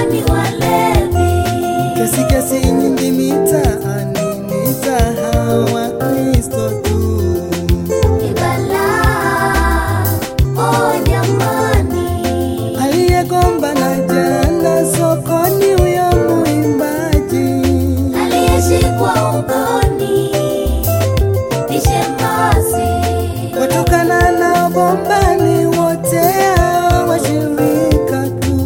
utadhani walevi. Kesi kesi nyingi mitaani, mitahawa Kristo tu. Ni balaa, oh jamani. Aliyegombana jana sokoni, huyo muimbaji Aliyeshikwa ugoni ni shemasi. watokana na bombani, wote hao washirika tu.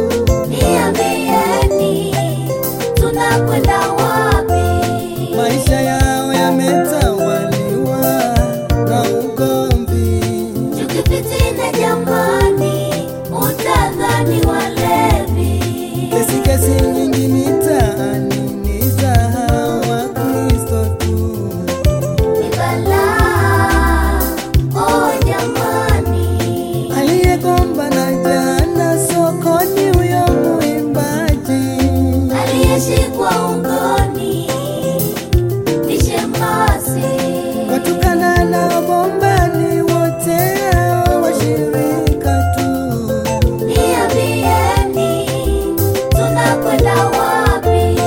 Niambieni, tunakwenda wapi? Maisha yao yametawaliwa na ugomvi. Chuki, fitina, jamani, utadhani walevi. Kesi kesi nyingi mitaani, ni za hawa Kristo tu. Ni balaa, oh jamani. Aliyegombana jana sokoni, huyo muimbaji Aliyeshikwa ugoni ni shemasi. watokana na bombani, wote hao washirika tu. Niambieni, tunakwenda wapi?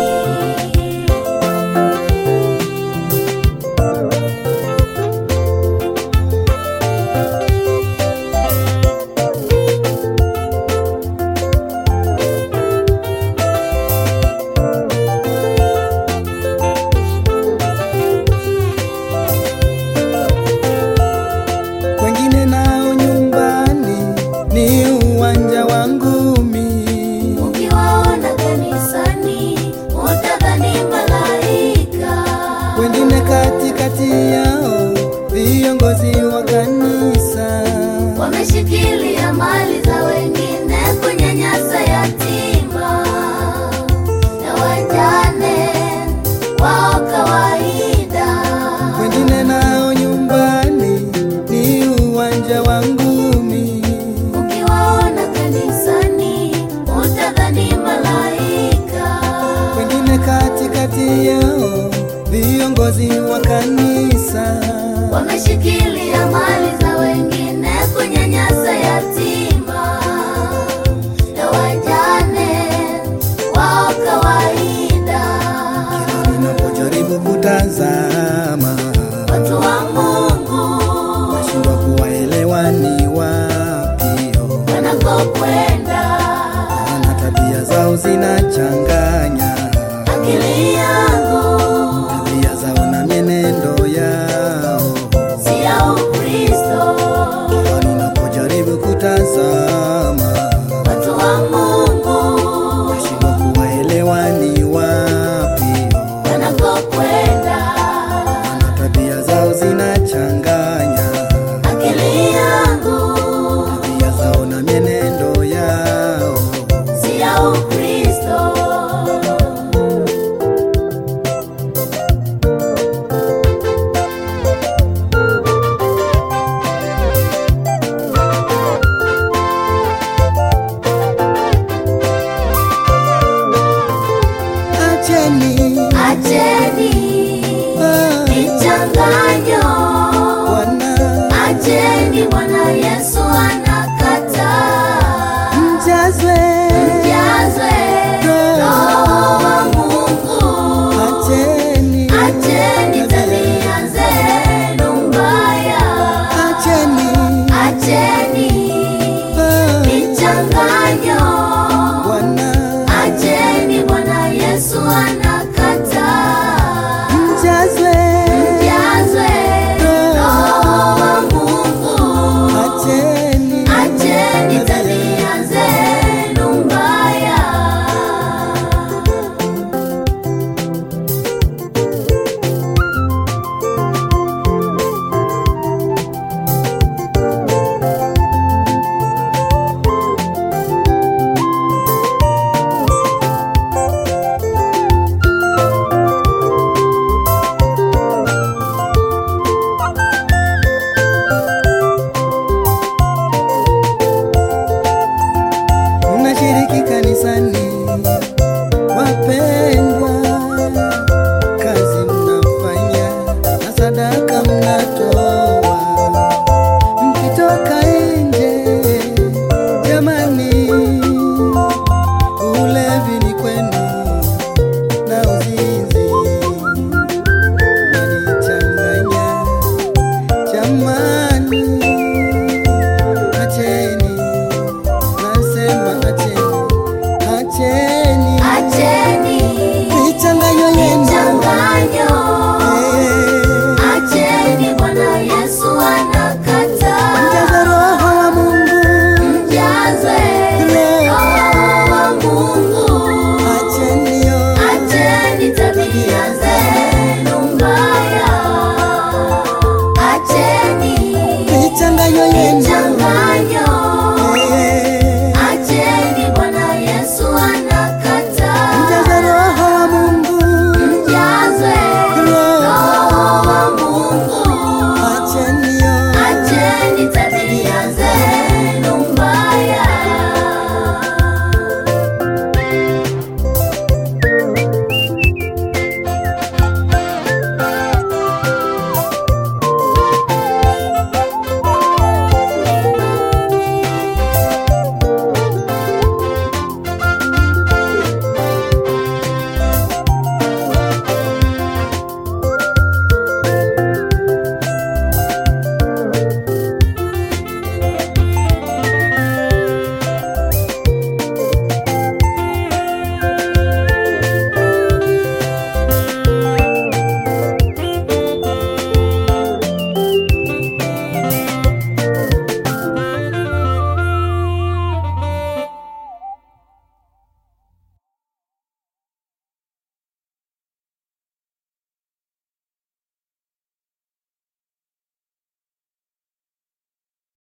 Wengine nao nyumbani ni uwanja wa ngumi. Ukiwaona kanisani, utadhani malaika. wengine katikati yao viongozi wa kanisa Wameshikilia mali za wengine, kunyanyasa yatima na wajane wao kawaida. wengine nao nyumbani ni uwanja wa ngumi Ukiwaona kanisani, utadhani malaika. wengine katikati yao viongozi wa kanisa Wameshikilia mali za wengine, kunyanyasa yatima na wajane wao kawaida. kila ninapojaribu kutazama Watu wa Mungu nashindwa kuwaelewa ni wapio wanakokwenda, na tabia zao zinachanganya akili